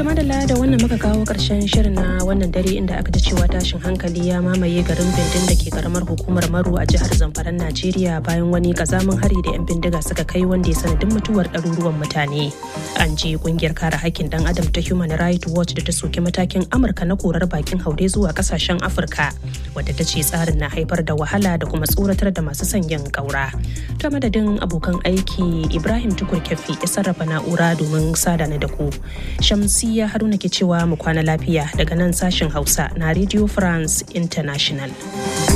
To madalla da wannan muka kawo ƙarshen shirin na wannan dare inda aka ji cewa tashin hankali ya mamaye garin Bindin da ke karamar hukumar Maru a jihar Zamfaran Najeriya bayan wani kazamin hari da 'yan bindiga suka kai wanda ya sanadin mutuwar ɗaruruwan mutane. An ji kungiyar kare hakkin dan adam ta Human Rights Watch da ta soki matakin Amurka na korar bakin haure zuwa kasashen Afirka wadda ta ce tsarin na haifar da wahala da kuma tsoratar da masu sanyin ƙaura. Ta madadin abokan aiki Ibrahim Tukur Kefi ya sarrafa na'ura domin sada na da ku. Shamsiya Haruna ke cewa mu kwana lafiya daga nan sashen Hausa na Radio France International.